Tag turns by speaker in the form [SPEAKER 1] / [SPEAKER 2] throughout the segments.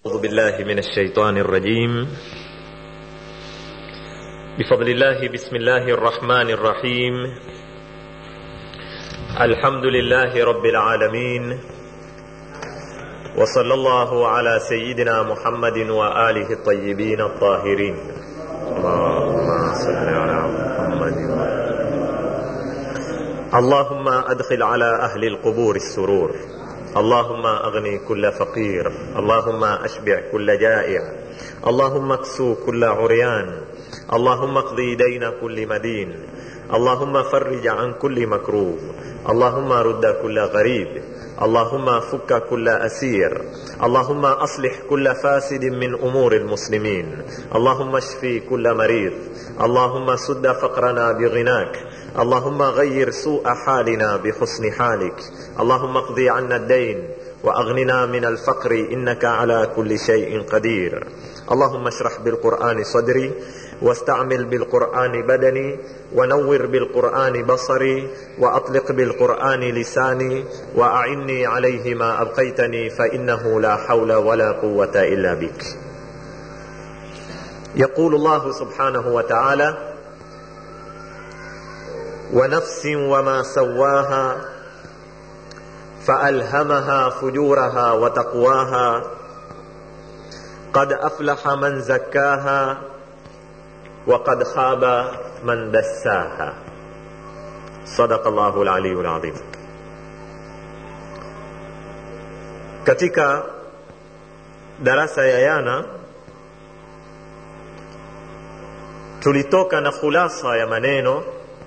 [SPEAKER 1] أعوذ بالله من الشيطان الرجيم بفضل الله بسم الله الرحمن الرحيم الحمد لله رب العالمين وصلى الله على سيدنا محمد وآله الطيبين الطاهرين اللهم صل على محمد اللهم أدخل على أهل القبور السرور اللهم أغني كل فقير اللهم أشبع كل جائع اللهم اكسو كل عريان اللهم اقضي دين كل مدين اللهم فرج عن كل مكروب اللهم رد كل غريب اللهم فك كل أسير اللهم أصلح كل فاسد من أمور المسلمين اللهم اشفي كل مريض اللهم سد فقرنا بغناك اللهم غير سوء حالنا بحسن حالك اللهم اقضي عنا الدين واغننا من الفقر انك على كل شيء قدير اللهم اشرح بالقران صدري واستعمل بالقران بدني ونور بالقران بصري واطلق بالقران لساني واعني عليه ما ابقيتني فانه لا حول ولا قوه الا بك يقول الله سبحانه وتعالى ونفس وما سواها فألهمها فجورها وتقواها قد أفلح من زكاها وقد خاب من دساها صدق الله العلي العظيم katika darasa ya yana tulitoka na khulasa ya maneno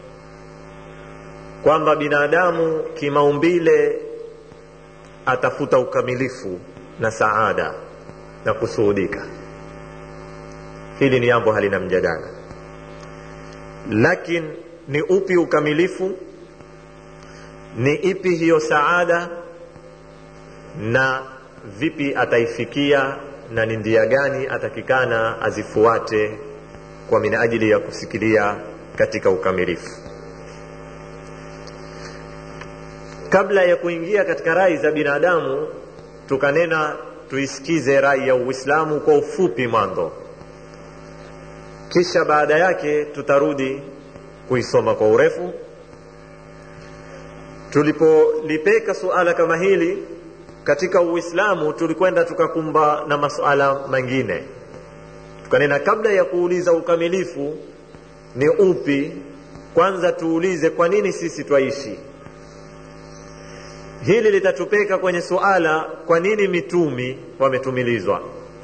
[SPEAKER 1] kwamba binadamu kimaumbile atafuta ukamilifu na saada na kusuhudika hili ni jambo halina mjadala lakini ni upi ukamilifu ni ipi hiyo saada na vipi ataifikia na ni ndia gani atakikana azifuate kwa minajili ya kusikilia katika ukamilifu kabla ya kuingia katika rai za binadamu tukanena tuisikize rai ya uislamu kwa ufupi mwanzo kisha baada yake tutarudi kuisoma kwa urefu tulipolipeka suala kama hili katika uislamu tulikwenda tukakumba na masuala mengine tukanena kabla ya kuuliza ukamilifu ni upi kwanza tuulize kwa nini sisi twaishi hili litatupeka kwenye suala kwa nini mitumi wametumilizwa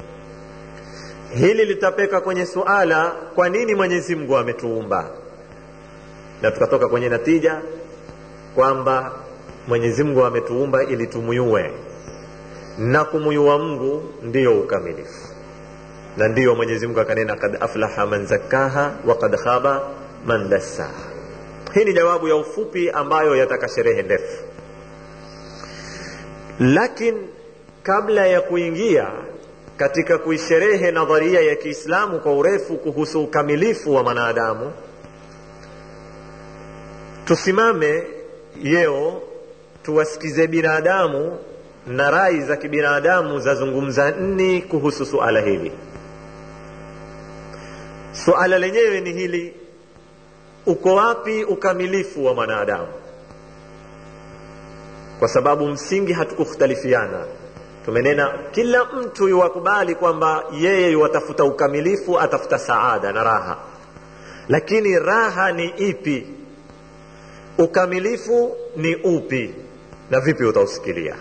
[SPEAKER 1] hili litapeka kwenye suala kwa nini mwenyezi mungu ametuumba na tukatoka kwenye natija kwamba mwenyezi mungu ametuumba ili tumuyue na kumuyua mungu ndiyo ukamilifu na ndiyo mwenyezi mungu akanena kad aflaha man zakkaha wa kad khaba man dassaha hii ni jawabu ya ufupi ambayo yataka sherehe ndefu lakini kabla ya kuingia katika kuisherehe nadharia ya kiislamu kwa urefu kuhusu ukamilifu wa mwanadamu tusimame yeo tuwasikize binadamu na rai za kibinadamu zazungumza nni kuhusu suala hili suala lenyewe ni hili uko wapi ukamilifu wa mwanadamu kwa sababu msingi hatukukhtalifiana tumenena kila mtu yuwakubali kwamba yeye yuwatafuta ukamilifu atafuta saada na raha lakini raha ni ipi ukamilifu ni upi na vipi utausikilia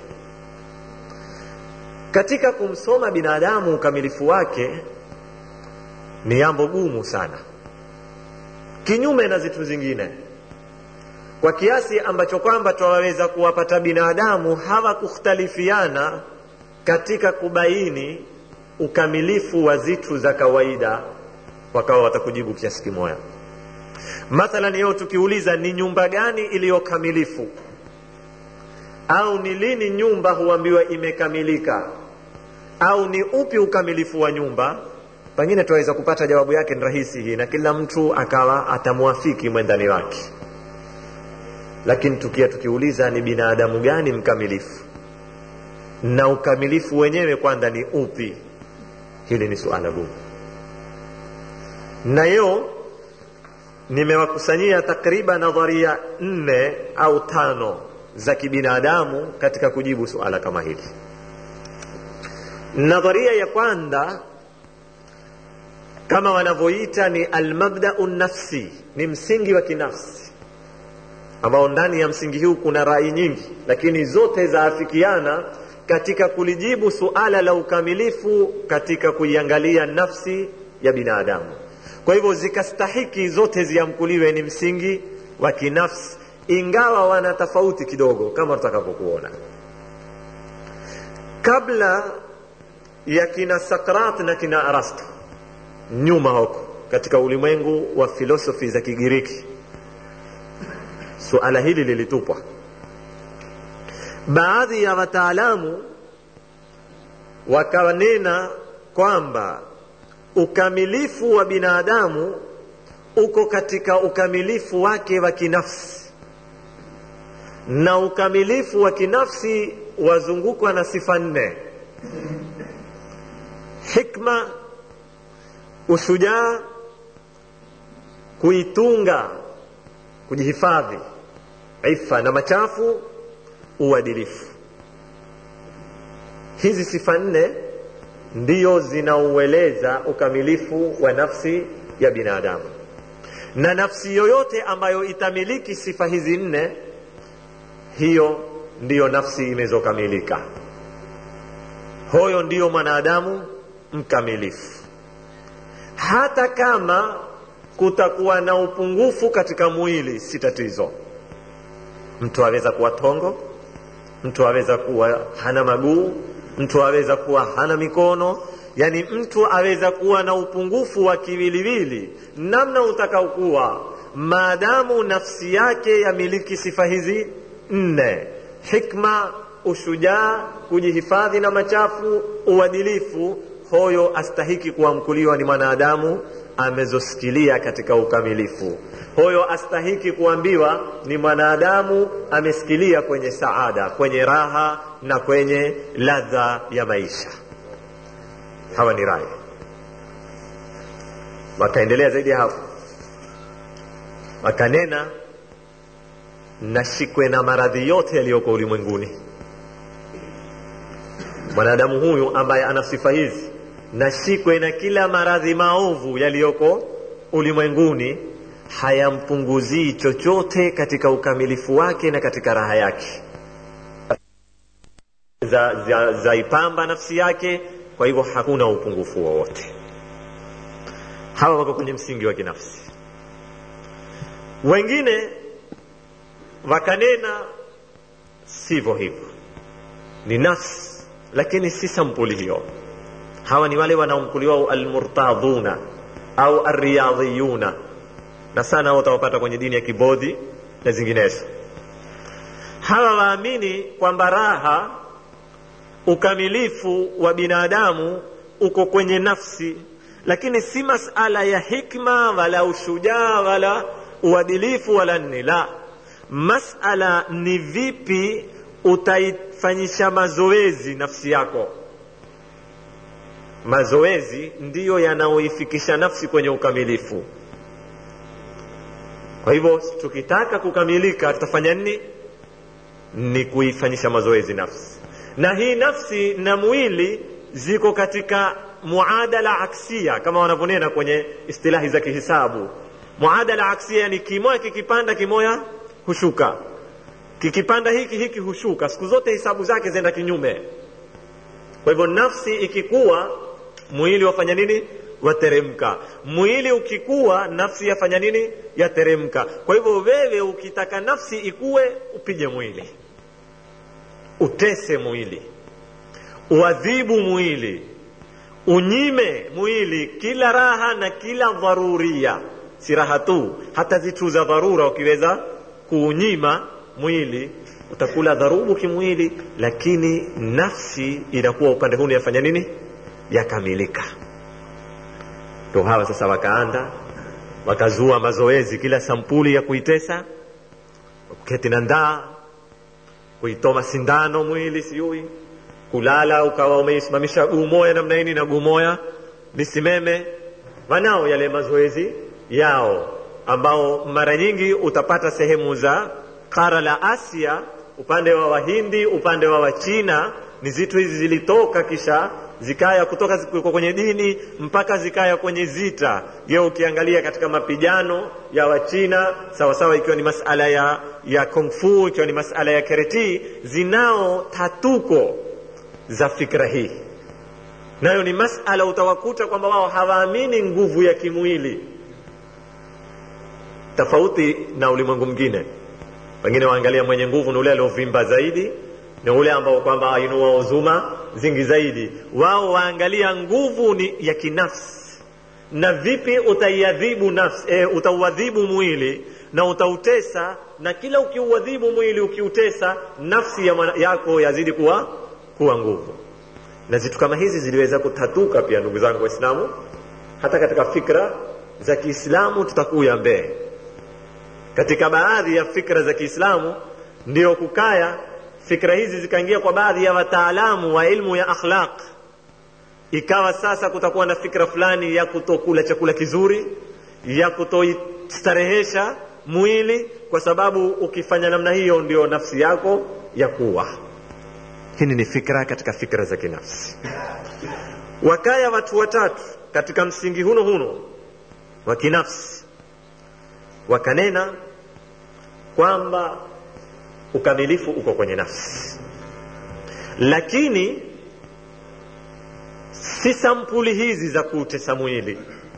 [SPEAKER 1] katika kumsoma binadamu ukamilifu wake ni jambo gumu sana kinyume na zitu zingine kwa kiasi ambacho kwamba twaweza kuwapata binadamu hawakukhtalifiana katika kubaini ukamilifu wa zitu za kawaida wakawa watakujibu kiasi kimoya mathalan leo tukiuliza ni nyumba gani iliyokamilifu au ni lini nyumba huambiwa imekamilika au ni upi ukamilifu wa nyumba pengine tunaweza kupata jawabu yake ni rahisi hii na kila mtu akawa atamwafiki mwendani wake lakini tukia tukiuliza ni binadamu gani mkamilifu na ukamilifu wenyewe kwanza ni upi hili ni suala gumu na leo nimewakusanyia takriban nadharia nne au tano za kibinadamu katika kujibu suala kama hili nadharia ya kwanza kama wanavyoita ni almabdau nafsi ni msingi wa kinafsi ambao ndani ya msingi huu kuna rai nyingi lakini zote zaafikiana katika kulijibu suala la ukamilifu katika kuiangalia nafsi ya binadamu kwa hivyo zikastahiki zote ziamkuliwe ni msingi wa kinafsi ingawa wana tofauti kidogo kama tutakavyokuona kabla ya kina sakrat na kina arasto nyuma huko katika ulimwengu wa filosofi za kigiriki suala hili lilitupwa baadhi ya wataalamu wakanena kwamba ukamilifu wa binadamu uko katika ukamilifu wake wa kinafsi na ukamilifu wa kinafsi wazungukwa na sifa nne hikma ushujaa kuitunga kujihifadhi ifa na machafu uadilifu hizi sifa nne ndiyo zinaueleza ukamilifu wa nafsi ya binadamu na nafsi yoyote ambayo itamiliki sifa hizi nne hiyo ndiyo nafsi imezokamilika huyo ndiyo mwanadamu mkamilifu hata kama kutakuwa na upungufu katika mwili si tatizo mtu aweza kuwa tongo mtu aweza kuwa hana maguu mtu aweza kuwa hana mikono yani mtu aweza kuwa na upungufu wa kiwiliwili namna utakaokuwa maadamu nafsi yake yamiliki sifa hizi nne hikma ushujaa kujihifadhi na machafu uadilifu hoyo astahiki kuamkuliwa ni mwanadamu amezosikilia katika ukamilifu huyo astahiki kuambiwa ni mwanadamu amesikilia kwenye saada kwenye raha na kwenye ladha ya maisha hawa ni rai wakaendelea zaidi ya hapo wakanena nashikwe na maradhi yote yaliyoko ulimwenguni mwanadamu huyu ambaye ana sifa hizi nashikwe na kila maradhi maovu yaliyoko ulimwenguni hayampunguzii chochote katika ukamilifu wake na katika raha yake za, za, zaipamba nafsi yake kwa hivyo hakuna upungufu wowote hawa wako kwenye msingi wa kinafsi wengine wakanena sivyo hivyo ni nafsi lakini si sampuli hiyo hawa ni wale wanaomkuliwa almurtadhuna au arriyadhiyuna na sana utawapata kwenye dini ya kibodhi na zinginezo hawa waamini kwamba raha ukamilifu wa binadamu uko kwenye nafsi lakini si masala ya hikma wala ushujaa wala uadilifu wala nini la masala ni vipi utaifanyisha mazoezi nafsi yako mazoezi ndiyo yanayoifikisha nafsi kwenye ukamilifu kwa hivyo tukitaka kukamilika tutafanya nini ni kuifanyisha mazoezi nafsi na hii nafsi na mwili ziko katika muadala aksia kama wanavyonena kwenye istilahi za kihisabu muadala aksia ni kimoya kikipanda kimoya hushuka kikipanda hiki hiki hushuka siku zote hisabu zake zenda kinyume kwa hivyo nafsi ikikuwa mwili wafanya nini wateremka mwili ukikuwa nafsi yafanya nini yateremka kwa hivyo wewe ukitaka nafsi ikuwe upige mwili utese mwili uadhibu mwili unyime mwili kila raha na kila dharuria si raha tu hata zitu za dharura ukiweza kuunyima mwili utakula dharubu kimwili lakini nafsi inakuwa upande huu yafanya nini yakamilika ndo hawa sasa wakaanda wakazua mazoezi kila sampuli ya kuitesa kuketi na ndaa kuitoma sindano mwili sijui kulala ukawa umeisimamisha guu moya namna hii na guu moya nisimeme wanao yale mazoezi yao ambao mara nyingi utapata sehemu za kara la asia upande wa wahindi upande wa wachina ni zitu hizi zilitoka kisha zikaya kutoka ziko kwenye dini mpaka zikaya kwenye zita je ukiangalia katika mapigano ya wachina sawasawa ikiwa ni masala ya ya kung fu ikiwa ni masala ya kereti zinao tatuko za fikra hii nayo ni masala utawakuta kwamba wao hawaamini nguvu ya kimwili tofauti na ulimwengu mwingine pengine waangalia mwenye nguvu ni ule aliovimba zaidi ni ule ambao kwamba ainua uzuma zingi zaidi wao waangalia nguvu ni ya kinafsi na vipi utaiadhibu nafsi e, utauadhibu mwili na utautesa na kila ukiuadhibu mwili ukiutesa nafsi ya mana, yako yazidi kuwa kuwa nguvu na zitu kama hizi ziliweza kutatuka pia ndugu zangu waislamu hata katika fikra za kiislamu tutakuya mbele katika baadhi ya fikra za kiislamu ndio kukaya fikra hizi zikaingia kwa baadhi ya wataalamu wa ilmu ya akhlaq ikawa sasa kutakuwa na fikra fulani ya kutokula chakula kizuri ya kutoistarehesha mwili kwa sababu ukifanya namna hiyo ndio nafsi yako ya kuwa hili ni fikra katika fikra za kinafsi wakaya watu watatu katika msingi huno huno wa kinafsi wakanena kwamba ukamilifu uko kwenye nafsi lakini si sampuli hizi za kuutesa mwili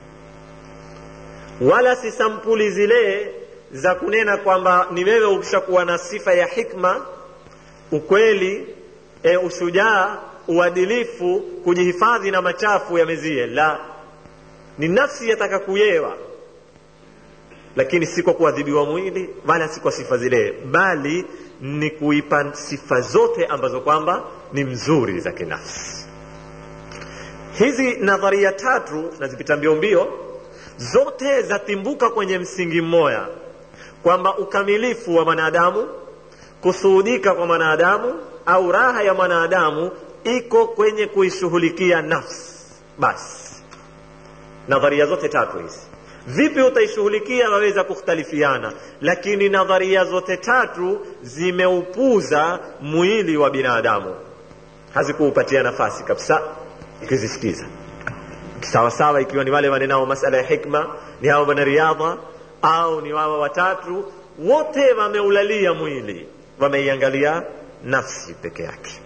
[SPEAKER 1] wala si sampuli zile za kunena kwamba ni wewe ukishakuwa na sifa ya hikma ukweli e, ushujaa uadilifu kujihifadhi na machafu yamezie la ni nafsi yataka kuyewa lakini si kwa kuadhibiwa mwili wala si kwa sifa zile bali ni kuipa sifa zote ambazo kwamba ni mzuri za kinafsi hizi nadharia tatu nazipita mbio mbio zote zatimbuka kwenye msingi mmoja kwamba ukamilifu wa mwanadamu kusuhudika kwa mwanadamu au raha ya mwanadamu iko kwenye kuishughulikia nafsi basi nadharia zote tatu hizi vipi utaishughulikia waweza kukhtalifiana lakini nadharia zote tatu zimeupuza mwili wa binadamu hazikuupatia nafasi kabisa ukizisikiza sawasawa ikiwa ni wale wanenao masala ya hikma ni hawa wanariadha au ni wawa watatu wote wameulalia mwili wameiangalia nafsi peke yake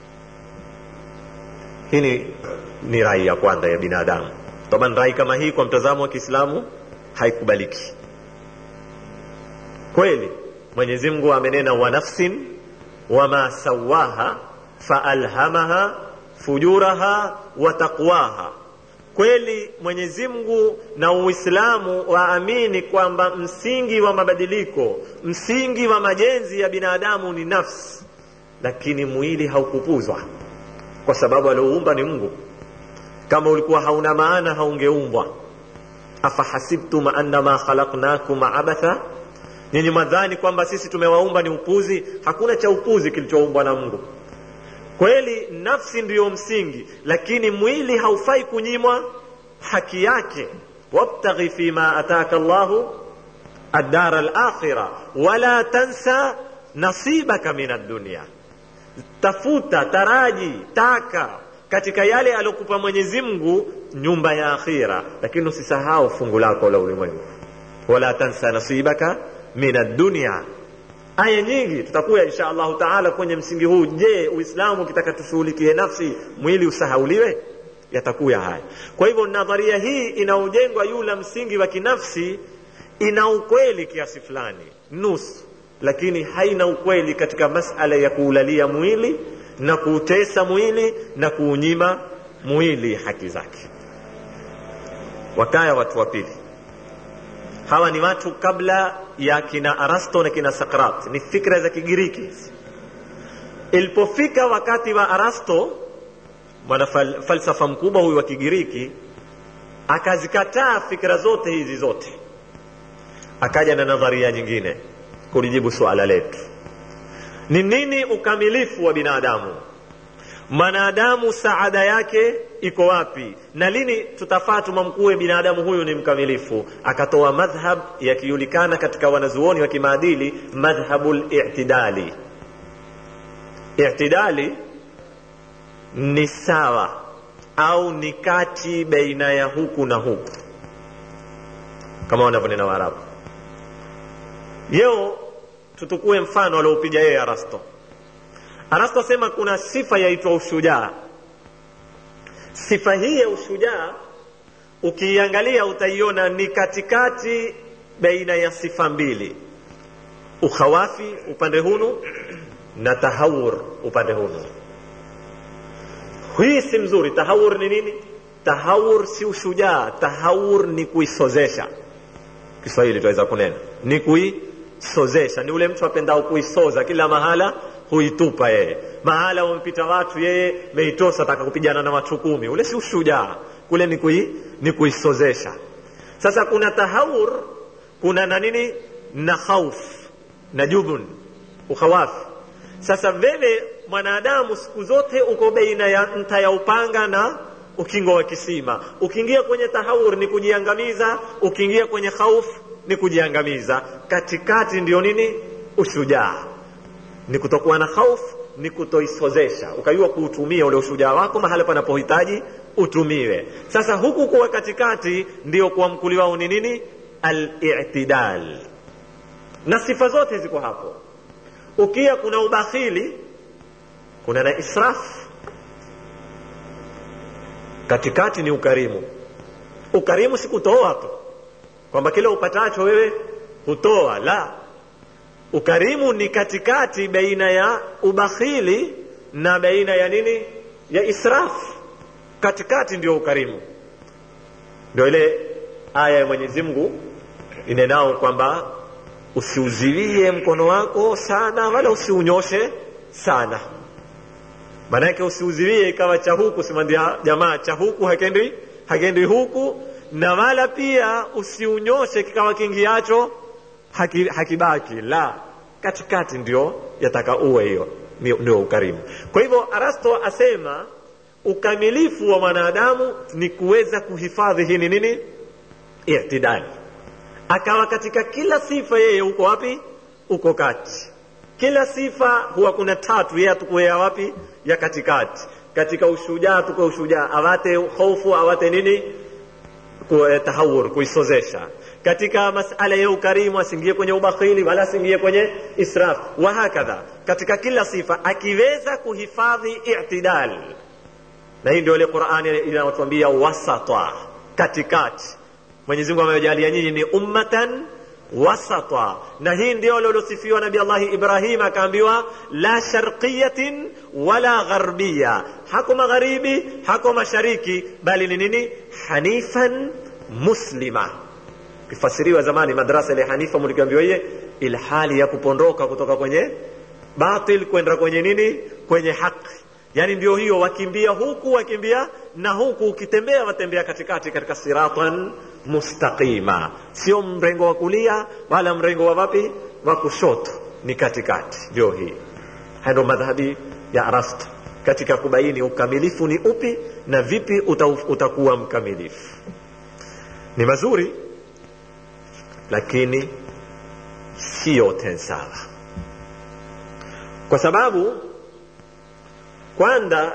[SPEAKER 1] hii ni rai ya kwanza ya binadamu taban rai kama hii kwa mtazamo wa kiislamu haikubaliki kweli mwenyezi mungu amenena wa nafsin wama sawaha faalhamaha fujuraha wa taqwaha kweli mwenyezi mungu na uislamu waamini kwamba msingi wa mabadiliko msingi wa majenzi ya binadamu ni nafsi lakini mwili haukupuzwa kwa sababu alioumba ni mungu kama ulikuwa hauna maana haungeumbwa afahasibtum annama khalaqnakum abatha nyinyi madhani kwamba sisi tumewaumba ni upuzi hakuna cha upuzi kilichoumbwa na mungu kweli nafsi ndiyo msingi lakini mwili haufai kunyimwa haki yake wabtaghi fima ataka llahu addara alakhira wala tansa nasibaka min addunia tafuta taraji taka katika yale aliokupa mwenyezi mungu nyumba ya akhira lakini usisahau fungu lako la ulimwengu wala tansa nasibaka min addunia aya nyingi tutakuya insha allahu taala kwenye msingi huu je uislamu ukitaka tushughulikie nafsi mwili usahauliwe yatakuya haya kwa hivyo nadharia hii inaojengwa yula msingi wa kinafsi ina ukweli kiasi fulani nusu lakini haina ukweli katika masala ya kuulalia mwili na kuutesa mwili na kuunyima mwili haki zake wakaya watu wa pili hawa ni watu kabla ya kina arasto na kina sakrat ni fikra za kigiriki ilipofika wakati wa arasto mwana fal, falsafa mkubwa huyu wa kigiriki akazikataa fikra zote hizi zote akaja na nadharia nyingine kulijibu suala letu ni nini ukamilifu wa binadamu mwanadamu saada yake iko wapi na lini tutafaa tumamkue binadamu huyu ni mkamilifu akatoa madhhab yakijulikana katika wanazuoni wa kimaadili madhhabu litidali itidali ni sawa au ni kati baina ya huku na huku kama wanavyonena waarabu leo tutukue mfano alioupiga yeye arasto arasto asema kuna sifa yaitwa ushujaa sifa hii ya ushujaa ukiiangalia utaiona ni katikati baina ya sifa mbili ukhawafi upande hunu na tahawur upande hunu hii si mzuri tahawur ni nini tahawur si ushujaa tahawur ni kuisozesha kiswahili tunaweza kunena ni kuisozesha ni ule mtu apendao kuisoza kila mahala huitupa yeye mahala wamepita watu yeye meitosa taka kupigana na watu kumi ule si ushujaa kule ni, kui, ni kuisozesha sasa kuna tahawur kuna na nini na khauf na jubun ukhawafi sasa wewe mwanadamu siku zote uko baina ya nta ya upanga na ukingo wa kisima ukiingia kwenye tahawur ni kujiangamiza ukiingia kwenye khauf ni kujiangamiza katikati ndio nini ushujaa ni kutokuwa na khauf ni kutoisozesha ukajua kuutumia ule ushujaa wako mahali panapohitaji utumiwe sasa huku kuwa katikati ndio kuamkuliwao ni nini al-i'tidal na sifa zote ziko hapo ukia kuna ubakhili kuna na israf katikati ni ukarimu ukarimu si kutoa tu kwamba kile upatacho wewe hutoa la ukarimu ni katikati baina ya ubakhili na baina ya nini ya israf katikati ndio ukarimu ndio ile aya ya mwenyezi mungu inenao kwamba usiuziwie mkono wako sana wala usiunyoshe sana maanake usiuziwie ikawa cha huku simandia jamaa cha huku hakendi hakendi huku na wala pia usiunyoshe kikawa kingiacho haki, hakibaki la katikati ndio yataka uwe hiyo ndio ukarimu kwa hivyo arasto asema ukamilifu wa mwanadamu ni kuweza kuhifadhi hii ni nini itidali akawa katika kila sifa yeye uko wapi uko kati kila sifa huwa kuna tatu yeye atukuea wapi ya katikati katika ushujaa tuko ushujaa awate hofu awate nini tahawur kuisozesha katika masala ya ukarimu asingie kwenye ubakhili wala asingie kwenye israf wa hakadha katika kila sifa akiweza kuhifadhi i'tidal na hii ndio ile qurani inatuambia wasata katikati mwenyezi mungu amejalia nyinyi ni ummatan wasata na hii ndio lilosifiwa nabi allahi ibrahim akaambiwa la sharqiyatin wala gharbiya hako magharibi hako mashariki bali ni nini hanifan muslima kifasiriwa zamani madrasa ile hanifa mlikiambiwa iye ilhali ya kupondoka kutoka kwenye batil kwenda kwenye nini kwenye haki yani ndio hiyo wakimbia huku wakimbia na huku ukitembea watembea katikati katika siratan mustaqima sio mrengo wa kulia wala mrengo wa wapi wa kushoto ni katikati ndio hii haya ndo madhhabi ya arasto katika kubaini ukamilifu ni upi na vipi uta, utakuwa mkamilifu ni mazuri lakini si yote sawa kwa sababu kwanza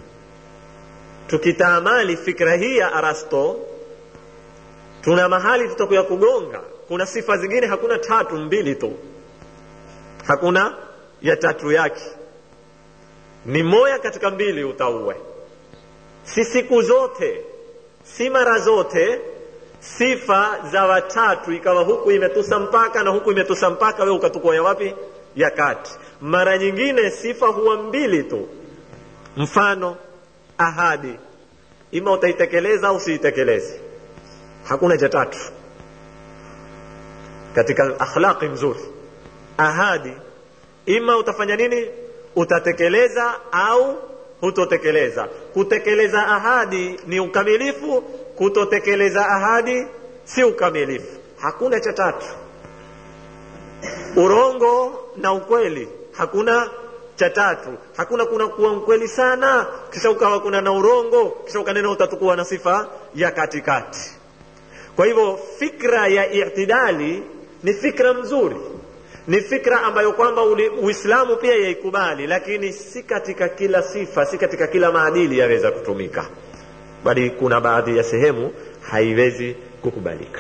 [SPEAKER 1] tukitaamali fikra hii ya arasto tuna mahali tutakuya kugonga kuna sifa zingine hakuna tatu mbili tu hakuna ya tatu yake ni moya katika mbili utauwe si siku zote si mara zote sifa za watatu ikawa huku imetusa mpaka na huku imetusa mpaka we ukatukua ya wapi ya kati mara nyingine sifa huwa mbili tu mfano ahadi ima utaitekeleza au usiitekeleze hakuna cha tatu katika akhlaqi mzuri ahadi ima utafanya nini utatekeleza au hutotekeleza kutekeleza ahadi ni ukamilifu kutotekeleza ahadi si ukamilifu hakuna cha tatu urongo na ukweli hakuna cha tatu hakuna kuna kuwa mkweli sana kisha ukawa kuna na urongo kisha ukanena utatukuwa na sifa ya katikati kwa hivyo fikra ya itidali ni fikra mzuri ni fikra ambayo kwamba uislamu pia yaikubali lakini si katika kila sifa si katika kila maadili yaweza kutumika bali kuna baadhi ya sehemu haiwezi kukubalika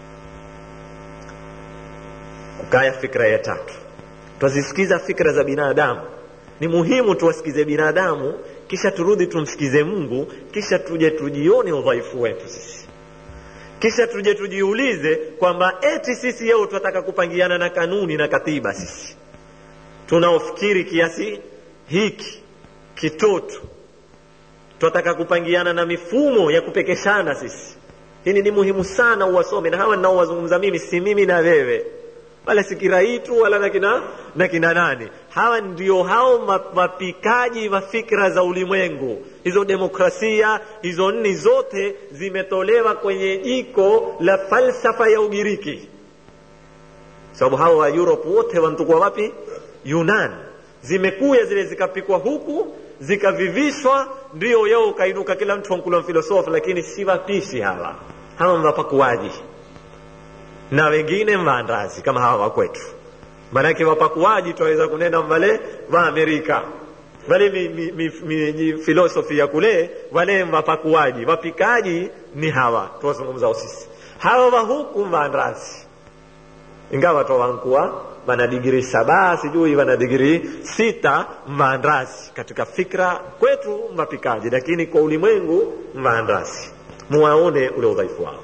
[SPEAKER 1] ukaya fikra ya tatu twazisikiza fikra za binadamu ni muhimu tuwasikize binadamu kisha turudi tumsikize mungu kisha tuje tujione udhaifu wetu sisi kisha tuje tujiulize kwamba eti sisi yeo tunataka kupangiana na kanuni na katiba sisi tunaofikiri kiasi hiki kitoto tunataka kupangiana na mifumo ya kupekeshana sisi hili ni muhimu sana uwasome na hawa ninaowazungumza mimi si mimi na wewe wala si kiraitu wala na kina, na kina nani hawa ndio hao mapikaji wa fikra za ulimwengu hizo demokrasia hizo nni zote zimetolewa kwenye jiko la falsafa ya ugiriki sababu hao wa europe wote wantukua wapi yunan zimekuya zile zikapikwa huku zikavivishwa ndio yao ukainuka kila mtu wankula mfilosofi lakini si wapishi hawa hawa mwapakuaji na wengine mvaandazi kama hawa wakwetu maanake wapakuaji twaweza kunena wale wa amerika wale mi, mi, mi, mi, mi, filosofi ya kule wale wapakuaji wapikaji ni hawa tuwazungumzao sisi hawa wa huku mvaandazi ingawa twawankuwa wana digiri saba sijui wana digiri sita mvaandazi katika fikra kwetu mapikaji lakini kwa ulimwengu mvaandazi muwaone ule udhaifu wao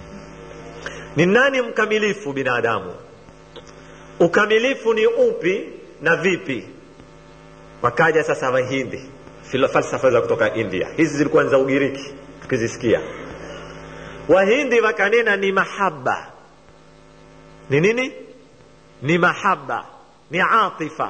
[SPEAKER 1] ni nani mkamilifu binadamu ukamilifu ni upi na vipi wakaja sasa wahindi falsafa za kutoka india hizi zilikuwa ni za ugiriki tukizisikia wahindi wakanena ni mahaba ni nini ni mahaba ni atifa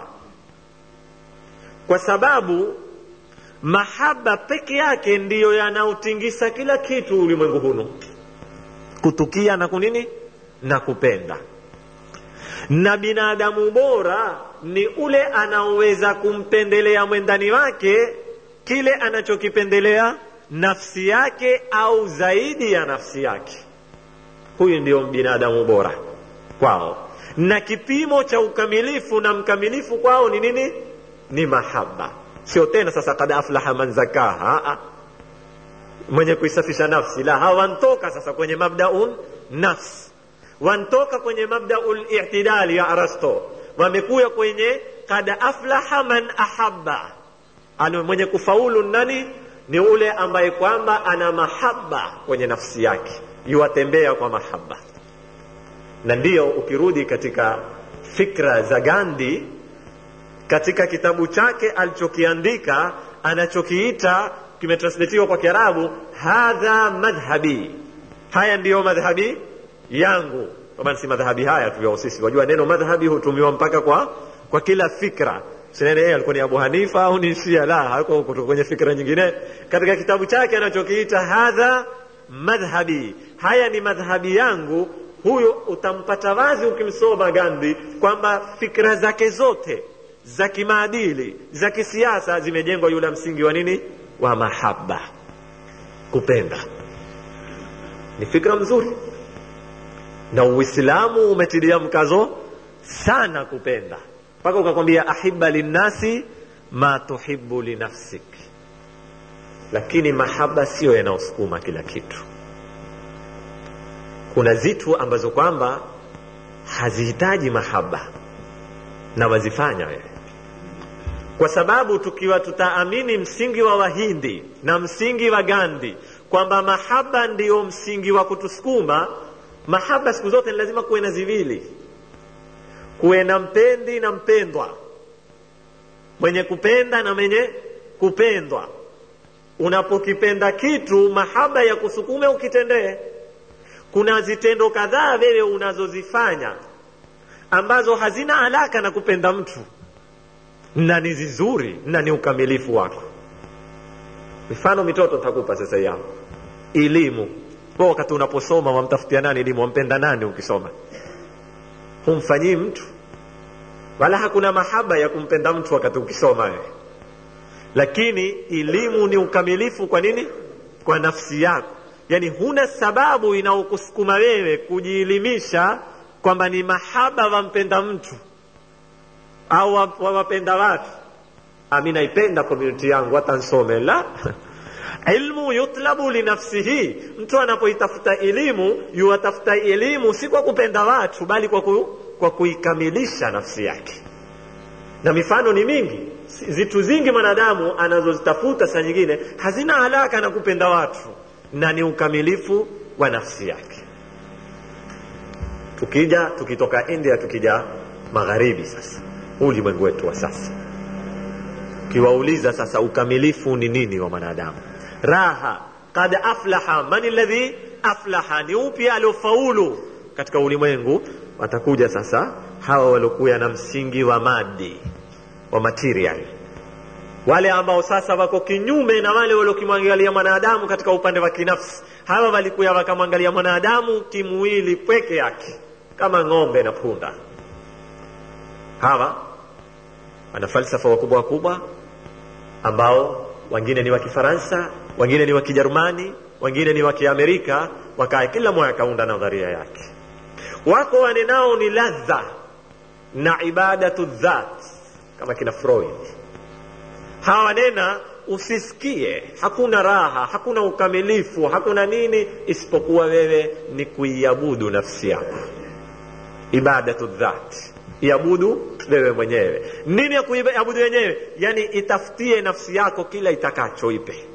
[SPEAKER 1] kwa sababu mahaba peke yake ndiyo yanaotingisa kila kitu ulimwengu hunu kutukia na kunini na kupenda na binadamu bora ni ule anaoweza kumpendelea mwendani wake kile anachokipendelea nafsi yake au zaidi ya nafsi yake huyu ndio binadamu bora kwao na kipimo cha ukamilifu na mkamilifu kwao ni nini ni mahaba sio tena sasa kad aflaha man zakaha mwenye kuisafisha nafsi la hawantoka sasa kwenye mabdaun nafs wantoka kwenye mabdaul i'tidali ya arasto wamekuya kwenye kad aflaha man ahabba ana mwenye kufaulu nani ni ule ambaye kwamba ana mahaba kwenye nafsi yake yuwatembea kwa mahaba na ndiyo ukirudi katika fikra za gandhi katika kitabu chake alichokiandika anachokiita kimetranslatiwa kwa kiarabu hadha madhhabi haya ndiyo madhhabi yangu kama si madhhabi haya tu sisi wajua neno madhhabi hutumiwa mpaka kwa kwa kila fikra sinene yeye alikuwa ni abu hanifa au ni shia la hakuwa kutoka kwenye fikra nyingine katika kitabu chake anachokiita hadha madhhabi haya ni madhhabi yangu huyo utampata wazi ukimsoma gandhi kwamba fikra zake zote za kimaadili za kisiasa zimejengwa yule msingi wa nini wa mahaba kupenda ni fikra mzuri na uislamu umetilia mkazo sana kupenda mpaka ukakwambia ahiba linnasi ma tuhibu linafsik lakini mahaba siyo yanayosukuma kila kitu kuna zitu ambazo kwamba hazihitaji mahaba na wazifanya wewe kwa sababu tukiwa tutaamini msingi wa wahindi na msingi wa gandhi kwamba mahaba ndiyo msingi wa kutusukuma mahaba siku zote ni lazima kuwe na ziwili kuwe na mpendi na mpendwa mwenye kupenda na mwenye kupendwa unapokipenda kitu mahaba ya kusukume ukitendee kuna zitendo kadhaa wewe unazozifanya ambazo hazina alaka na kupenda mtu na ni zizuri na ni ukamilifu wako mifano mitoto nitakupa sasa yao elimu kwa wakati unaposoma wamtafutia nani elimu wampenda nani ukisoma humfanyii mtu wala hakuna mahaba ya kumpenda mtu wakati ukisoma wewe lakini elimu ni ukamilifu kwa nini kwa nafsi yako yaani huna sababu inaokusukuma wewe kujielimisha kwamba ni mahaba wampenda mtu au wawapenda watu mi naipenda community yangu hata nsome la ilmu yutlabu linafsihi mtu anapoitafuta elimu yuwatafuta elimu si kwa kupenda watu bali kwa, ku, kwa kuikamilisha nafsi yake na mifano ni mingi zitu zingi mwanadamu anazozitafuta saa nyingine hazina haraka na kupenda watu na ni ukamilifu wa nafsi yake tukija tukitoka india tukija magharibi sasa huu ulimwengu wetu wa sasa ukiwauliza sasa ukamilifu ni nini wa mwanadamu raha kad aflaha man ladhi aflaha ni upi aliofaulu katika ulimwengu watakuja sasa hawa waliokuya na msingi wa madi wa material wale ambao sasa wako kinyume na wale waliokimwangalia mwanadamu katika upande wa kinafsi hawa walikuya wakamwangalia mwanadamu kimwili pweke yake kama ng'ombe na punda hawa wana falsafa wakubwa wakubwa ambao wengine ni wa kifaransa wengine ni wa kijerumani wengine ni wa kiamerika wakaa kila mmoja akaunda nadharia yake wako wanenao ni ladha na ibadatu dhat kama kina freud hawa wanena usisikie hakuna raha hakuna ukamilifu hakuna nini isipokuwa wewe ni kuiabudu nafsi yako ibadatu dhat iabudu wewe mwenyewe nini ya kuiabudu wenyewe yani itafutie nafsi yako kila itakacho ipe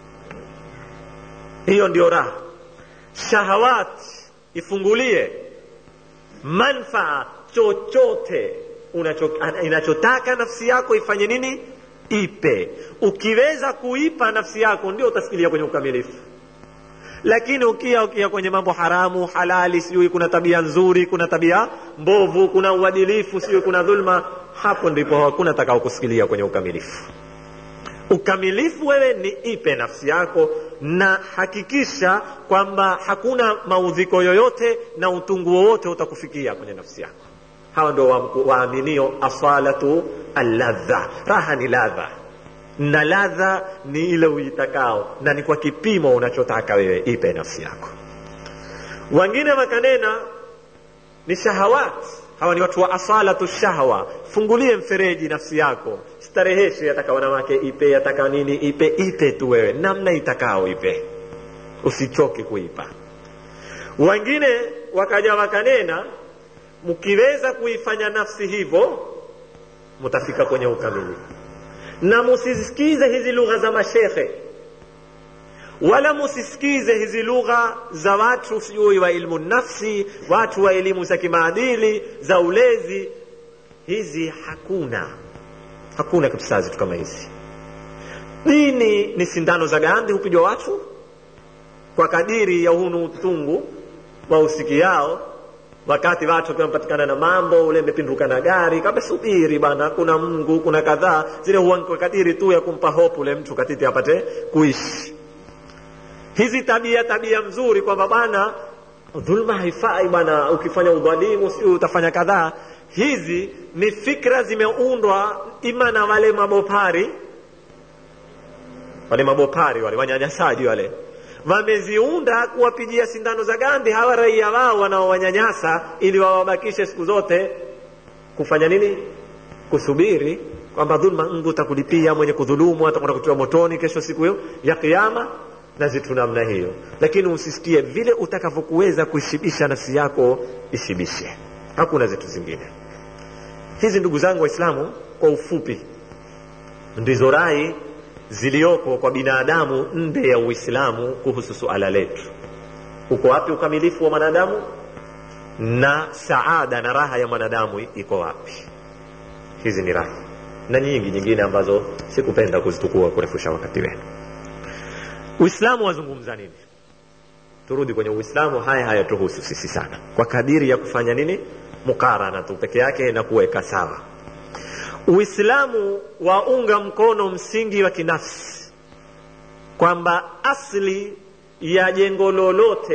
[SPEAKER 1] hiyo ndio raha shahawat ifungulie manfaa chochote inachotaka nafsi yako ifanye nini ipe ukiweza kuipa nafsi yako ndio utasikilia kwenye ukamilifu lakini ukia ukia kwenye mambo haramu halali sijui kuna tabia nzuri kuna tabia mbovu kuna uadilifu sijui kuna dhulma hapo ndipo hakuna takao kusikilia kwenye ukamilifu ukamilifu wewe ni ipe nafsi yako na hakikisha kwamba hakuna maudhiko yoyote na utungu wowote utakufikia kwenye nafsi yako hawa ndio waaminio wa asalatu alladha raha ni ladha na ladha ni ile uitakao na ni kwa kipimo unachotaka wewe ipe nafsi yako wengine wakanena ni shahawat hawa ni watu wa asalatu shahwa fungulie mfereji nafsi yako stareheshe yataka wanawake ipe yataka nini ipe ipe tu wewe namna itakao ipe usichoke kuipa wengine wakaja wakanena mkiweza kuifanya nafsi hivyo mtafika kwenye ukamilifu na musisikize hizi lugha za mashekhe wala musisikize hizi lugha za watu sijui wa ilmu nafsi watu wa elimu za kimaadili za ulezi hizi hakuna hakuna kabisa zitu kama hizi dini ni sindano za gandi hupigwa watu kwa kadiri ya hunu utungu wa usikiao wakati watu wakiwa wamepatikana na mambo ule imepinduka na gari kama subiri bana kuna mungu kuna kadhaa zile huwa kwa kadiri tu ya kumpa hope ule mtu katiti apate kuishi hizi tabia tabia mzuri kwamba bana dhulma haifai bana ukifanya udhalimu si utafanya kadhaa hizi ni fikra zimeundwa ima na wale mabopari wale mabopari wale wanyanyasaji wale wameziunda kuwapigia sindano za gandi hawa raia wao wanaowanyanyasa ili wawabakishe siku zote kufanya nini kusubiri kwamba dhulma mungu utakulipia mwenye kudhulumu atakwenda kutiwa motoni kesho siku hiyo ya kiama na zitu namna hiyo lakini usisikie vile utakavyokuweza kuishibisha nafsi yako ishibishe hakuna zitu zingine hizi ndugu zangu waislamu kwa ufupi ndizo rai ziliyoko kwa binadamu nde ya uislamu kuhusu suala letu uko wapi ukamilifu wa mwanadamu na saada na raha ya mwanadamu iko wapi hizi ni raha na nyingi nyingine ambazo sikupenda kuzitukua kurefusha wakati wenu uislamu wazungumza nini turudi kwenye uislamu haya hayatuhusu sisi sana kwa kadiri ya kufanya nini mukarana tu peke yake na kuweka sawa uislamu waunga mkono msingi wa kinafsi kwamba asli ya jengo lolote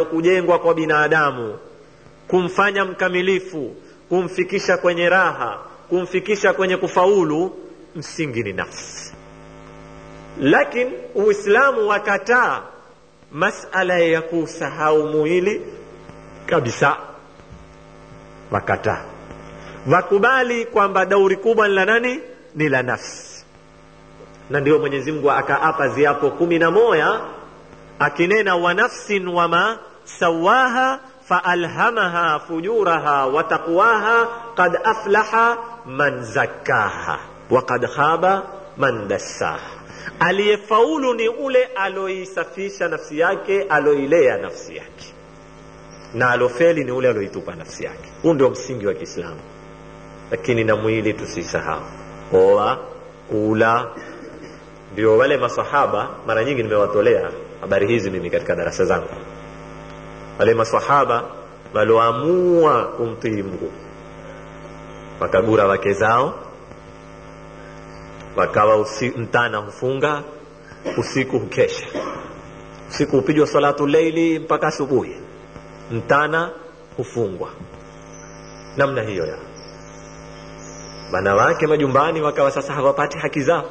[SPEAKER 1] litakalokujengwa kwa binadamu kumfanya mkamilifu kumfikisha kwenye raha kumfikisha kwenye kufaulu msingi ni nafsi lakini uislamu wakataa masala ya kusahau mwili kabisa wakataa wakubali kwamba dauri kubwa ni la nani ni la nafsi na ndio mwenyezi mungu akaapa ziapo kumi na moya akinena wa nafsin wama sawaha faalhamaha fujuraha wa taqwaha qad aflaha man zakkaha wa qad khaba man dassaha aliyefaulu ni ule aloisafisha nafsi yake aloilea nafsi yake na alofeli ni ule aloitupa nafsi yake huu ndio msingi wa kiislamu lakini na mwili tusisahau oa kula ndio wale masahaba mara nyingi nimewatolea habari hizi mimi katika darasa zangu wale masahaba walioamua kumtii mgu wakagura wake zao wakawa usi, mtana hufunga usiku hukesha usiku hupigwa salatu leili mpaka asubuhi mtana hufungwa namna hiyo ya wanawake majumbani wakawa sasa hawapati haki zao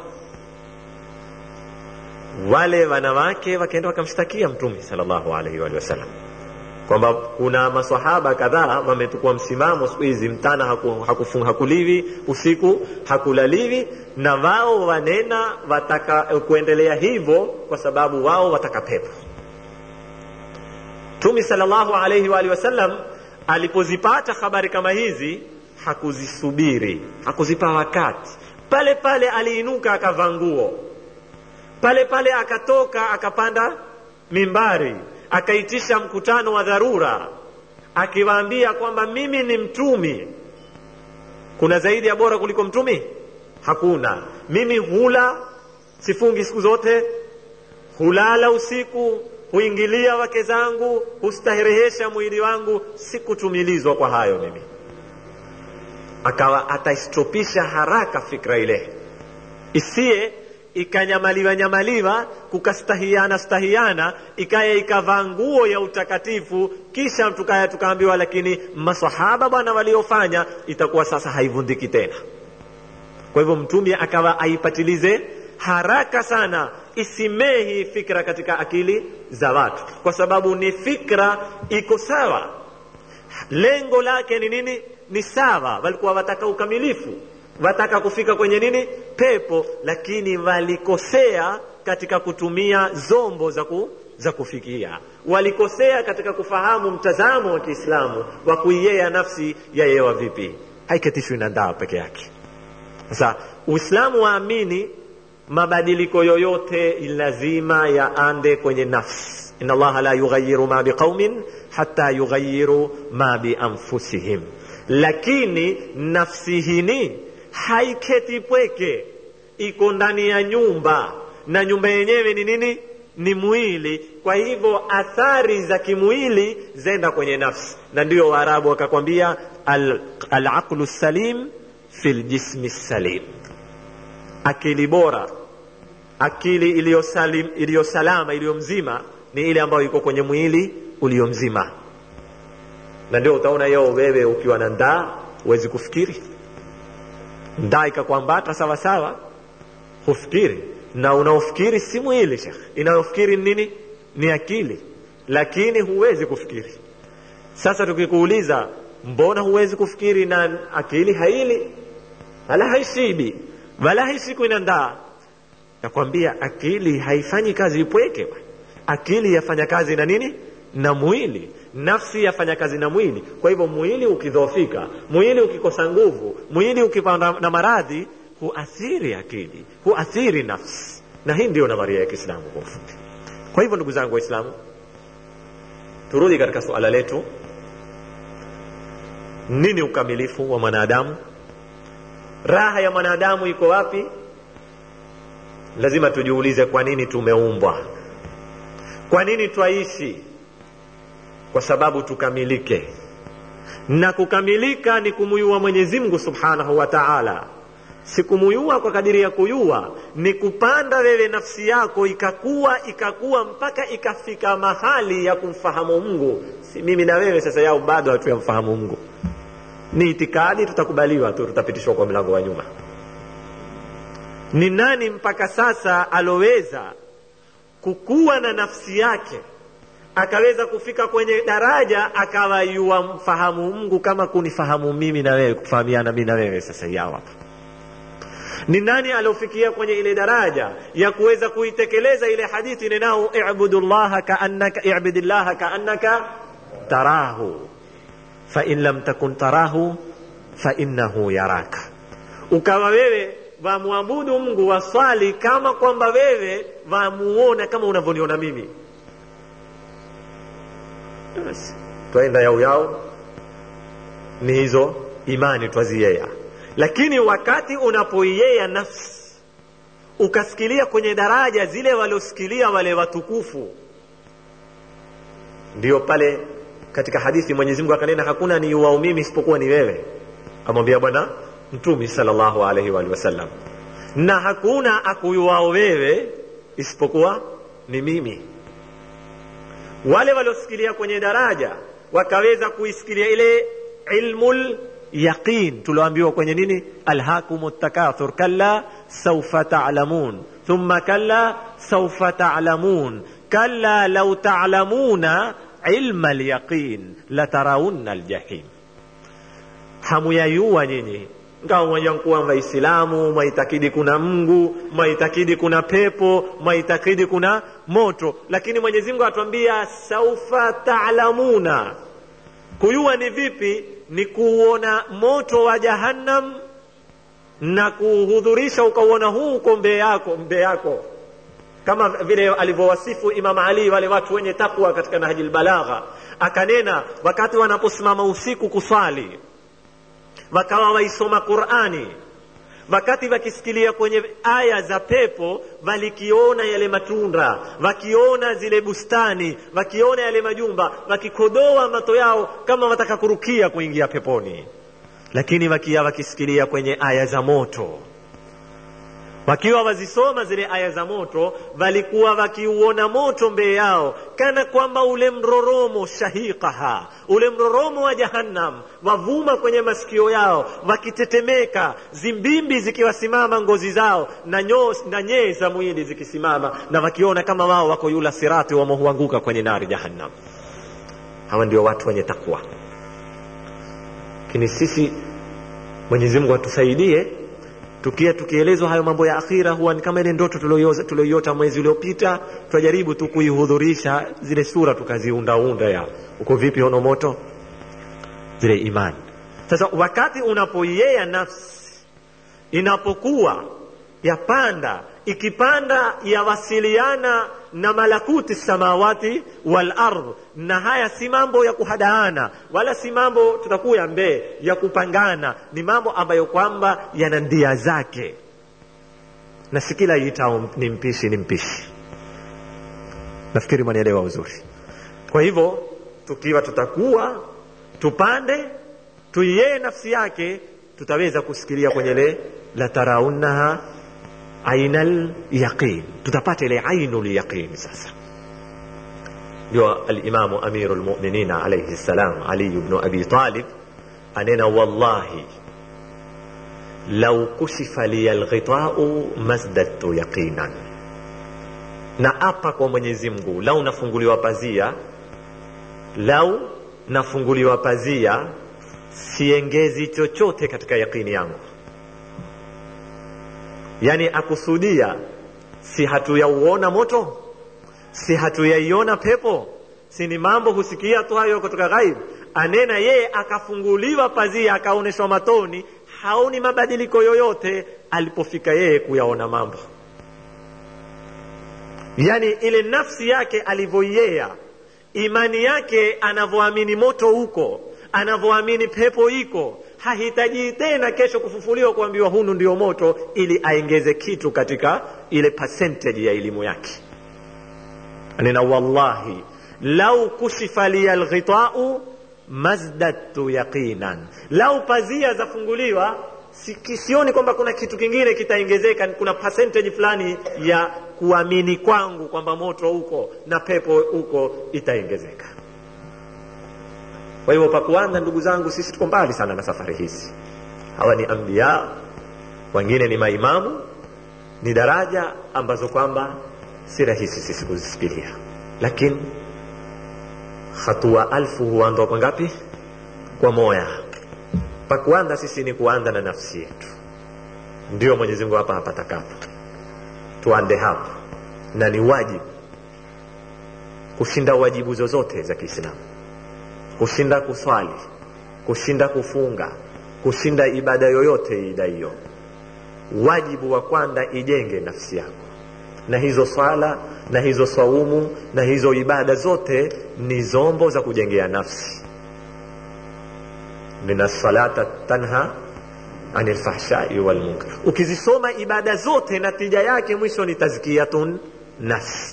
[SPEAKER 1] wale wanawake wakaenda wakamshtakia mtume salllahu alaihi waalihi wasallam kwamba kuna masahaba kadhaa wametukua msimamo siku hizi mtana haku, haku, hakuliwi usiku hakulaliwi na wao wanena wataka kuendelea hivyo kwa sababu wao wataka pepo mtume salllahu alaihi waalihi wasallam alipozipata habari kama hizi hakuzisubiri hakuzipa wakati pale pale aliinuka akavaa nguo pale pale akatoka akapanda mimbari akaitisha mkutano wa dharura akiwaambia kwamba mimi ni mtumi kuna zaidi ya bora kuliko mtumi hakuna mimi hula sifungi siku zote hulala usiku huingilia wake zangu hustaherehesha mwili wangu sikutumilizwa kwa hayo mimi akawa ataistopisha haraka fikra ile isiye ikanyamaliwa nyamaliwa kukastahiana stahiana ikaya ikavaa nguo ya utakatifu kisha tukaya tukaambiwa lakini masahaba bwana waliofanya itakuwa sasa haivundiki tena kwa hivyo mtume akawa aipatilize haraka sana isimehi fikra katika akili za watu kwa sababu ni fikra iko sawa lengo lake ni nini ni sawa walikuwa wataka ukamilifu wataka kufika kwenye nini pepo lakini walikosea katika kutumia zombo za, ku, za kufikia walikosea katika kufahamu mtazamo wa kiislamu wa kuiyea nafsi yayewa vipi haiketishwi na ndaa peke yake sasa uislamu waamini mabadiliko yoyote lazima yaande kwenye nafsi ina allaha la yughayiru ma biqaumin hata yughayiru ma bianfusihim lakini nafsi hini haiketi pweke iko ndani ya nyumba na nyumba yenyewe ni nini ni mwili kwa hivyo athari za kimwili zenda kwenye nafsi na ndio waarabu wakakwambia alaqlu al salim fi ljismi salim akili bora akili iliyo salama iliyo mzima ni ile ambayo iko kwenye mwili ulio mzima na ndio utaona yeo wewe ukiwa na ndaa huwezi kufikiri ndaa ikakwambata sawa sawa hufikiri na unaofikiri si mwili shekh inayofikiri nini ni akili lakini huwezi kufikiri sasa tukikuuliza mbona huwezi kufikiri na akili haili wala haishibi wala haisiku ina ndaa nakwambia akili haifanyi kazi ipweke akili yafanya kazi na nini na mwili nafsi yafanya kazi na mwili kwa hivyo mwili ukidhoofika mwili ukikosa nguvu mwili ukipanda na maradhi huathiri akili huathiri nafsi na hii ndio nadharia ya kiislamu kwa ufupi kwa hivyo ndugu zangu waislamu turudi katika suala letu nini ukamilifu wa mwanadamu raha ya mwanadamu iko wapi lazima tujiulize kwa nini tumeumbwa kwa nini twaishi kwa sababu tukamilike na kukamilika ni kumuyua mwenyezi mungu subhanahu wa taala sikumuyua kwa kadiri ya kuyua ni kupanda wewe nafsi yako ikakuwa ikakuwa mpaka ikafika mahali ya kumfahamu mungu si mimi na wewe sasa yao bado hatuyamfahamu mungu ni itikadi tutakubaliwa tu tutapitishwa kwa mlango wa nyuma ni nani mpaka sasa aloweza kukuwa na nafsi yake akaweza kufika kwenye daraja akawa yuwa mfahamu mungu kama kunifahamu mimi na wewe kufahamiana mi na wewe sasa yao hapa ni nani aliofikia kwenye ile daraja ya kuweza kuitekeleza ile hadithi ninao ibudu llaha kaannaka ibudi llaha kaannaka tarahu fain lam takun tarahu fainnahu yaraka ukawa wewe wamwabudu mungu waswali kama kwamba wewe wamuona kama unavyoniona mimi basi twaenda yao yao ni hizo imani twaziyea lakini wakati unapoiyea nafsi ukasikilia kwenye daraja zile waliosikilia wale watukufu ndio pale katika hadithi mwenyezi mungu akanena hakuna ni uwao mimi isipokuwa ni wewe amwambia bwana mtumi salllahu alaihi waalihi wasallam na hakuna akuyuwao wewe isipokuwa ni mimi wale waliosikilia kwenye daraja wakaweza kuisikilia ile ilmul yaqin tulioambiwa kwenye nini alhakum takathur kalla saufa talamun thumma kalla saufa talamun kalla lau talamuna ilma lyaqin lataraunna ljahim hamuyayua nyinyi ngawa mmoja kuwa waislamu mwaitakidi kuna mngu mwaitakidi kuna pepo mwaitakidi kuna moto lakini mwenyezi mungu atuambia saufa talamuna kuyua ni vipi ni kuuona moto wa jahannam na kuhudhurisha ukauona huu uko mbee yako mbee yako kama vile alivyowasifu imam ali wale watu wenye takwa katika nahji lbalagha akanena wakati wanaposimama usiku kuswali wakawa waisoma qurani wakati wakisikilia kwenye aya za pepo walikiona yale matunda wakiona zile bustani wakiona yale majumba wakikodoa mato yao kama wataka kurukia kuingia peponi lakini wakia wakisikilia kwenye aya za moto wakiwa wazisoma zile aya za moto walikuwa wakiuona moto mbele yao kana kwamba ule mroromo shahiqaha ule mroromo wa jahannam wavuma kwenye masikio yao wakitetemeka zimbimbi zikiwasimama ngozi zao na, nyo, na nyee za mwili zikisimama na wakiona kama wao wako yula sirati wamohuanguka kwenye nari jahannam hawa ndio watu wenye takwa lakini sisi mwenyezi mungu atusaidie tukia tukielezwa hayo mambo ya akhira huwa ni kama ile ndoto tulioiota mwezi uliopita twajaribu tu kuihudhurisha zile sura tukaziundaunda ya uko vipi ono moto zile imani sasa wakati unapoiea nafsi inapokuwa yapanda ikipanda yawasiliana na malakuti samawati wal ardh na haya si mambo ya kuhadaana wala si mambo tutakuya mbee ya kupangana ni mambo ambayo kwamba yana ndia zake na si kila itao ni mpishi ni mpishi nafikiri mwanielewa uzuri kwa hivyo tukiwa tutakuwa tupande tuiyee nafsi yake tutaweza kusikilia kwenye le la taraunnaha aina lyaqin tutapata ile ainu lyaqin sasa ndio alimamu amiru lmuminina alaihi ssalam ali bnu abi talib anena wallahi lau kushifa liya lghitau mazdadtu yaqinan na apa kwa mwenyezi mungu lau nafunguliwa pazia lau nafunguliwa pazia siengezi chochote katika yaqini yangu yani akusudia si hatuyauona moto si hatuyaiona pepo si ni mambo husikia tu hayo kutoka ghaib anena yeye akafunguliwa pazia akaonyeshwa matoni haoni mabadiliko yoyote alipofika yeye kuyaona mambo yani ile nafsi yake alivyoiea imani yake anavyoamini moto huko anavyoamini pepo iko hahitaji tena kesho kufufuliwa kuambiwa hunu ndio moto ili aengeze kitu katika ile percentage ya elimu yake nena wallahi lau kushifa liya lghitau mazdadtu yaqinan lau pazia zafunguliwa sioni kwamba kuna kitu kingine kitaongezeka kuna percentage fulani ya kuamini kwangu kwamba moto huko na pepo huko itaongezeka kwa hivyo pakuanza ndugu zangu sisi tuko mbali sana na safari hizi hawa ni ambia wengine ni maimamu ni daraja ambazo kwamba si rahisi sisi kuzifikiria lakini hatua alfu huandwa kwa ngapi kwa moya pakuanza sisi ni kuanza na nafsi yetu ndio mwenyezi mungu hapa hapatakapo tuande hapo na ni wajibu kushinda wajibu zozote za kiislamu kushinda kuswali kushinda kufunga kushinda ibada yoyote ida hiyo wajibu wa kwanza ijenge nafsi yako na hizo swala na hizo swaumu na hizo ibada zote ni zombo za kujengea nafsi mina salata tanha ani lfahshai walmunkar ukizisoma ibada zote natija yake mwisho ni tazkiyatun nafs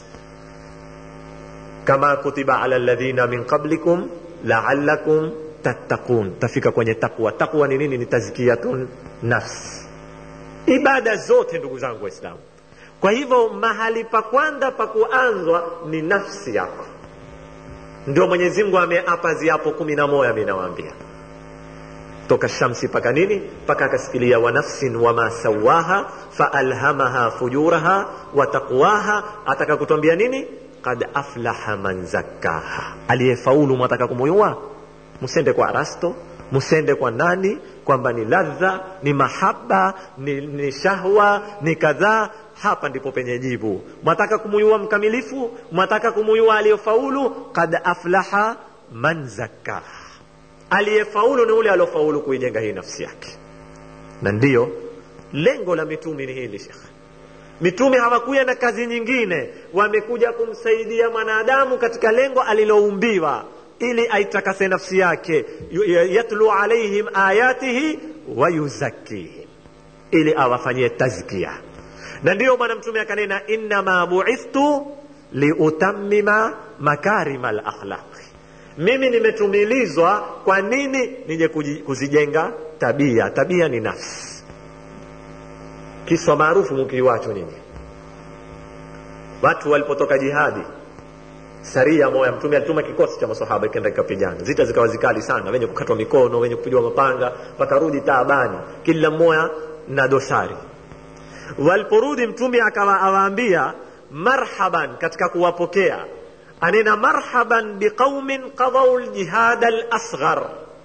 [SPEAKER 1] kama kutiba ala ladhina min qablikum laalakum tattaqun tafika kwenye takwa takwa ni nini ni tazkiyatun nafs ibada zote ndugu zangu waislamu kwa hivyo mahali pa kwanza pa kuanzwa ni nafsi yako ndio mwenyezi mungu ameapa ziapo kumi na moja minawaambia toka shamsi paka nini mpaka akasikilia wa nafsin wama sawaha faalhamaha fujuraha wa taqwaha ataka kutwambia nini kad aflaha man zakkaha aliyefaulu mwataka kumuyua msende kwa arasto msende kwa nani kwamba ni ladha ni mahaba ni, ni shahwa ni kadhaa hapa ndipo penye jibu mwataka kumuyua mkamilifu mwataka kumuyua aliyofaulu kad aflaha man zakkaha aliyefaulu ni ule aliofaulu kuijenga hii nafsi yake na ndiyo lengo la mitume ni hili shekhe mitume hawakuja na kazi nyingine wamekuja kumsaidia mwanadamu katika lengo aliloumbiwa ili aitakase nafsi yake yatlu alaihim ayatihi wayuzakihim ili awafanyie tazkia na ndiyo bwana mtume akanena innama buithtu liutammima makarima lakhlaqi mimi nimetumilizwa kwa nini nije kuzijenga tabia tabia ni nafsi kiswa maarufu mkiiwacho nini watu walipotoka jihadi saria moya mtume alituma kikosi cha masahaba ikenda ikapigana zita zikawa zikali sana wenye kukatwa mikono wenye kupigwa mapanga wakarudi taabani kila mmoja na dosari waliporudi mtume akawa awaambia marhaban katika kuwapokea anena marhaban biqaumin qadau ljihada lasghar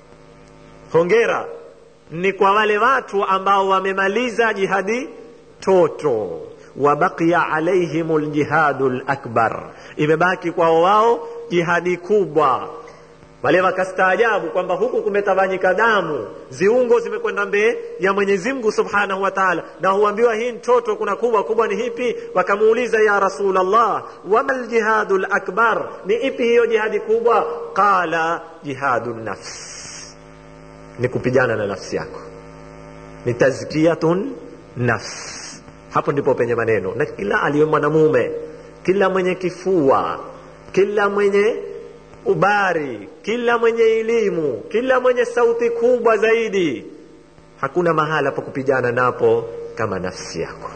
[SPEAKER 1] hongera ni kwa wale watu ambao wamemaliza jihadi toto wabaqiya alaihim ljihadu lakbar imebaki kwao wao jihadi kubwa wale wakastaajabu kwamba huku kumetawanyika damu ziungo zimekwenda mbee ya mwenyezi mungu subhanahu wa taala na huambiwa hii mtoto kuna kubwa kubwa ni hipi wakamuuliza ya rasulllah wama ljihadu lakbar ni ipi hiyo jihadi kubwa qala jihadu nafs ni kupigana na nafsi yako ni tazkiyatun nafs hapo ndipo penye maneno na kila aliye mwanamume kila mwenye kifua kila mwenye ubari kila mwenye elimu kila mwenye sauti kubwa zaidi hakuna mahala pa kupigana napo kama nafsi yako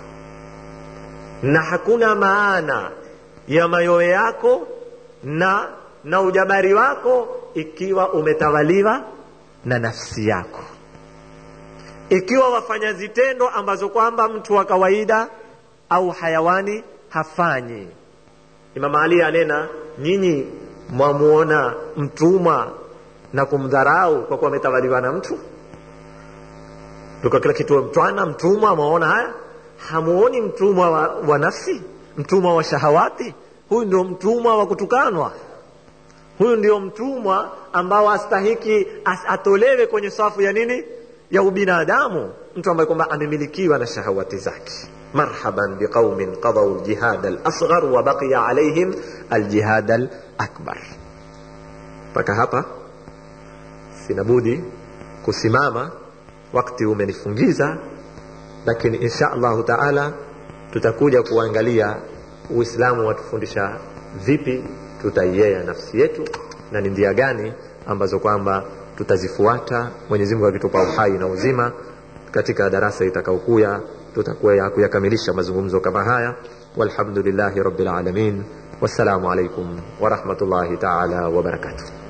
[SPEAKER 1] na hakuna maana ya mayowe yako na na ujabari wako ikiwa umetawaliwa na nafsi yako ikiwa wafanya zitendo ambazo kwamba mtu wa kawaida au hayawani hafanyi imam ali anena nyinyi mwamuona mtumwa na kumdharau kwa kuwa ametawaliwa na mtu tuka kila kitu mtwana mtumwa mwaona haya hamuoni mtumwa wa, wa nafsi mtumwa wa shahawati huyu ndio mtumwa wa kutukanwa huyu ndio mtumwa ambao astahiki as, atolewe kwenye safu ya nini ya ubinadamu mtu ambaye kwamba amemilikiwa na shahawati zake marhaban biqaumin qadau ljihad alasghar wa baqiya alaihim aljihad alakbar mpaka hapa sinabudi kusimama wakti umenifungiza lakini insha allahu taala tutakuja kuangalia uislamu watufundisha vipi tutaiea nafsi yetu na ni njia gani ambazo kwamba tutazifuata mwenyezi mungu akitupa uhai na uzima katika darasa itakaokuya tutakuwa kuyakamilisha mazungumzo kama haya walhamdulillahi rabbil alamin wassalamu alaikum warahmatullahi taala wabarakatuh